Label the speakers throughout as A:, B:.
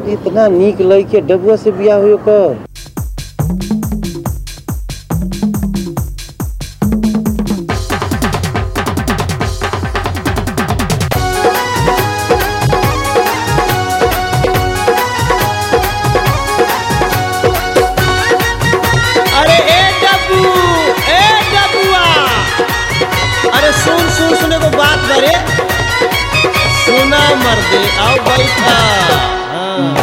A: इतना नीक लइके डबुआ से बियाह हुई कर
B: अरे ए डब्बू ए डब्बुआ अरे सुन सुन सुने को बात करे सुना मर्दे आओ बैठा हाँ।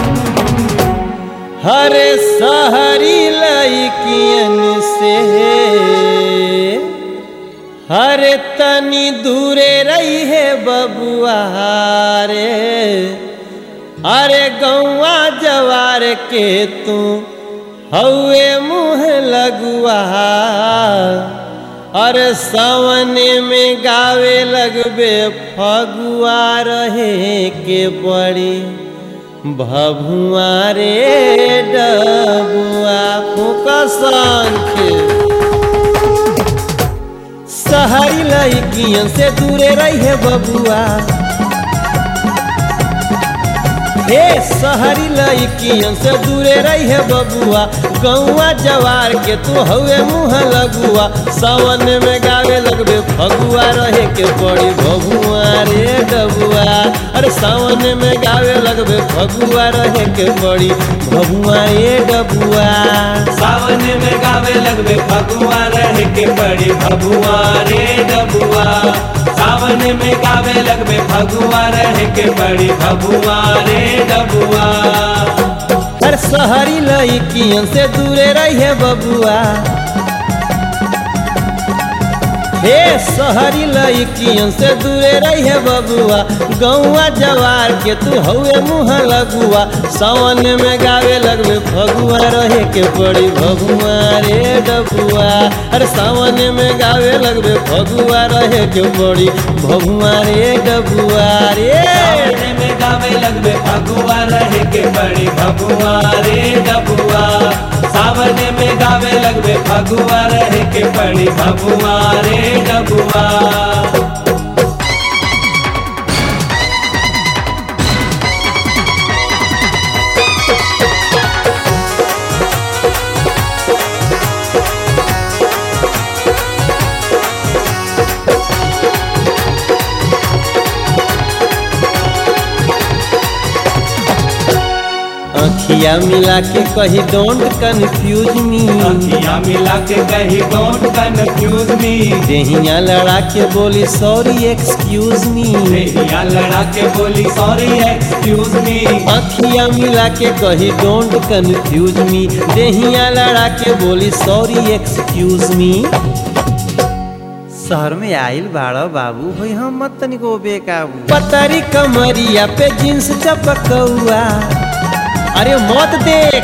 B: हरे सहरी लइकियन से हरे तनी दूरे रही है बबुआ रे अरे गौवा जवार के तू हौए मुँह लगुआ अरे सावने में गावे लगबे फगुआ रहे के पड़ी भभुआ रे डबुआ फूका शंख सहरी लड़कियन से दूरे रही है बबुआ हे सहरी लड़कियन से दूरे रही है बबुआ गौआ जवार के तू हवे मुँह लगुआ सावन में गावे लगबे फगुआ रहे के पड़ी बबुआ रे डबुआ अरे सावन में गावे लगबे फगुआ रहे के पड़ी बबुआ रे डबुआ
C: सावन में गावे लगबे फगुआ रह के पड़ी भगुआ रे डबुआ सावन में गावे लगबे फगुआ रह के पड़ी भगुआ रे डबुआ
B: अरे सहरी लड़कियन से दूरे रही है बबुआ हे सहरी लड़कियन से दूरे रही है बबुआ गौआ जवार के तू हवे मुँह लगुआ सावन में गावे लगबे फगुआ रहे के पड़ी भगुआ रे डबुआ अरे सावन में गावे लगबे फगुआ रहे के पड़ी भगुआ रे डबुआ रे
C: सावन में गावे लगबे फगुआ रह के पड़ी भगुआ रे डबुआ सावन में गावे लगबे फगुआ रह के पड़ी भगुआ रे डबुआ
B: अखिया मिला के कही डोंट कंफ्यूज मी
C: अखियां मिला के कही डोंट कंफ्यूज मी
B: देहिया लड़ा के बोली सॉरी एक्सक्यूज मी
C: रेहिया लड़ा के बोली सॉरी एक्सक्यूज मी
B: अखिया मिला के कही डोंट कंफ्यूज मी देहिया लड़ा के बोली सॉरी एक्सक्यूज मी शहर में आइल बाड़ा बाबू भाई हम मत तनिको बेकाबू पतरी कमरिया पे जींस चपकौआ अरे मत देख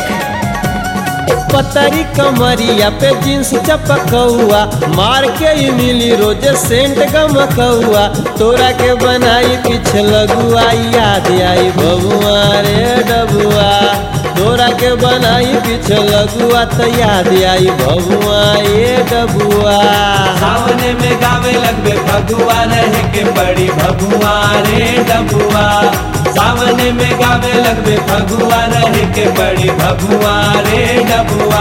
B: पतरी कमरिया पे जींस चपकौआ मार के ही मिली रोज सेंट गमकौआ तोरा के बनाई किछ लगुआ याद आई बबुआ रे डबुआ तोरा के बनाई किछ लगुआ तो याद आई बबुआ ये डबुआ
C: सावन में गावे लगबे फगुआ रह के पड़ी भगुआ रे डबुआ सावन में गावे लगबे फगुआ रह के पड़ी भगुआ रे डबुआ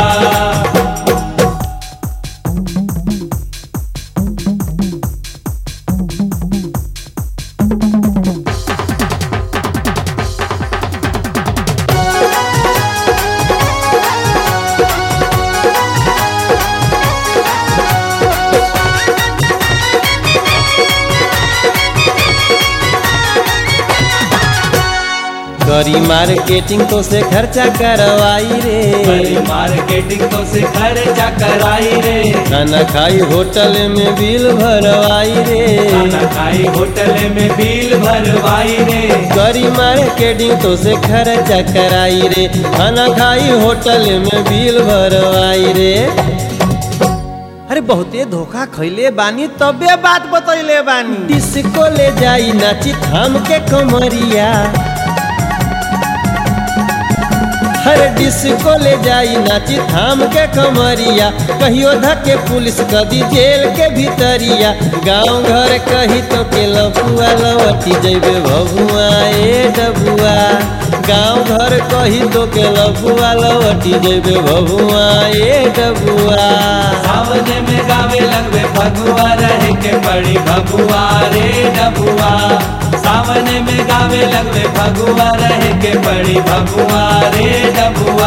B: करी मार्केटिंग तो से खर्चा करवाई रे
C: बड़ी मार्केटिंग तो से खर्चा कराई रे
B: खाना खाई होटल में बिल भरवाई रे
C: खाना खाई होटल में बिल भरवाई रे
B: करी मार्केटिंग तो से खर्चा कराई रे खाना खाई होटल में बिल भरवाई रे अरे बहुते धोखा खैले बानी तबे बात बतैले बानी डिस्को ले जाई नाची थाम के कमरिया हर डिस्को ले जाई नाची थाम के कमरिया कहियो धके पुलिस कदी जेल के भीतरिया गांव घर कही तो के लफुआ लवटी जैबे भभुआ ए डबुआ गांव घर कही तो के लफुआ लवटी जैबे भभुआ ए डबुआ
C: सावन में गावे लगवे फगुआ रहे के पड़ी भगुआ रे डबुआ सावन में गावे लगवे फगुआ रहे के पड़ी भगुआ रे डबुआ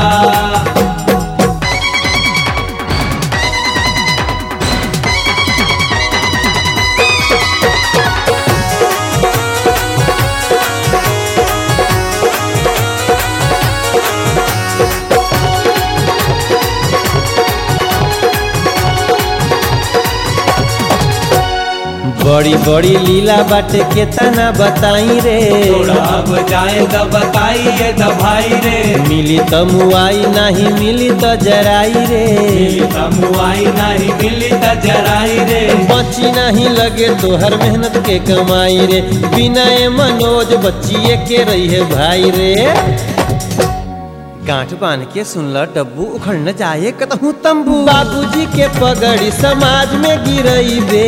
B: बड़ी बड़ी लीला बाटे के तना बताई रे
C: थोड़ा अब जाए तो बताइए तो भाई रे
B: मिली त मुआई नहीं मिली त जराई रे
C: मिली तमुआई नहीं मिली तो जराई रे
B: बची नहीं लगे तोहर मेहनत के कमाई रे विनय मनोज बच्चिए के रही है भाई रे गांठ बांध के सुनल डब्बू उखड़ न जाए कतहू तंबू बाबूजी के पगड़ी समाज में गिरई बे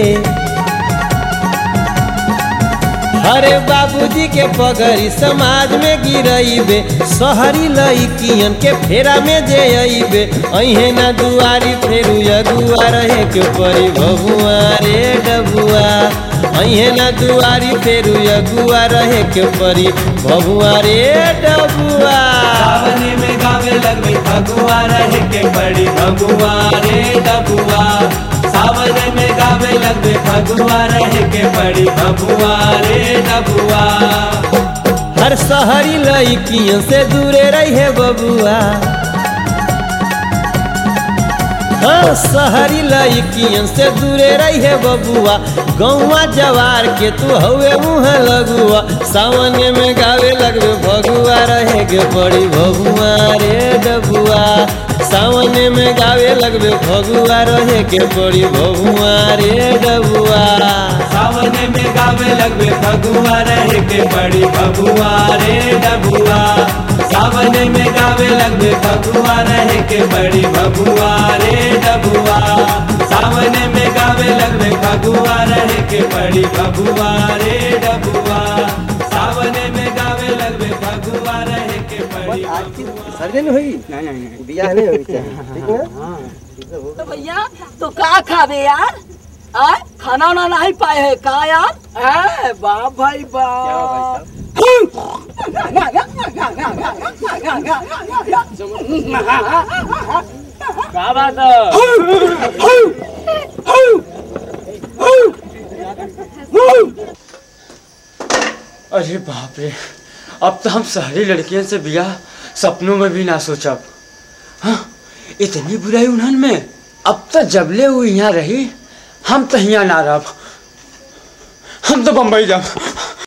B: अरे बाबूजी के पगड़ी समाज में गिरइबे शहरी लइकियन के फेरा में जे अइबे अहे ना दुआरी फेरू अगुआ रहे के परी भगुआ रे डबुआ अहे ना दुआरी फेरू अगुआ रहे के परी भगुआ रे डबुआ
C: सावन में गावे लगवे फगुआ रहे के पड़ी भगुआ रे डबुआ सावन में गावे लगवे फगुआ रहे के पड़ी भगुआ रे डबुआ
B: हर शहरी लइकियन से दूरे रहे बबुआ हाँ शहरी लइकियन से दूरे रहे बबुआ गौवा जवार के तू हवे मुँह लगुआ सावन में गावे लगवे भगुआ रहे के पड़ी भगुआ रे डबुआ सावन में गावे लगवे भगुआ रहे के पड़ी भगुआ रे डबुआ
C: सावन में गावे लगवे फगुआ रहे के पड़ी भगुआ रे डबुआ सावन में गावे लगवे फगुआ रहे के पड़ी भगुआ रे डबुआ सावन में गावे लगवे फगुआ रहे के पड़ी भगुआ रे डबुआ सावन में गावे लगवे फगुआ रहे के पड़ी
A: सर्जन हुई बियाह नहीं हुई चाहिए ठीक ना
D: तो भैया तो का खाबे यार आय खाना वाना नहीं पाए है का यार है बाप भाई बाप
E: का बात अरे बाप रे अब तो हम शहरी लड़कियों से बियाह सपनों में भी ना सोचब हाँ इतनी बुराई उन्हन में अब तो जबले वो यहाँ रही हम तो यहाँ ना रह हम तो बम्बई जाब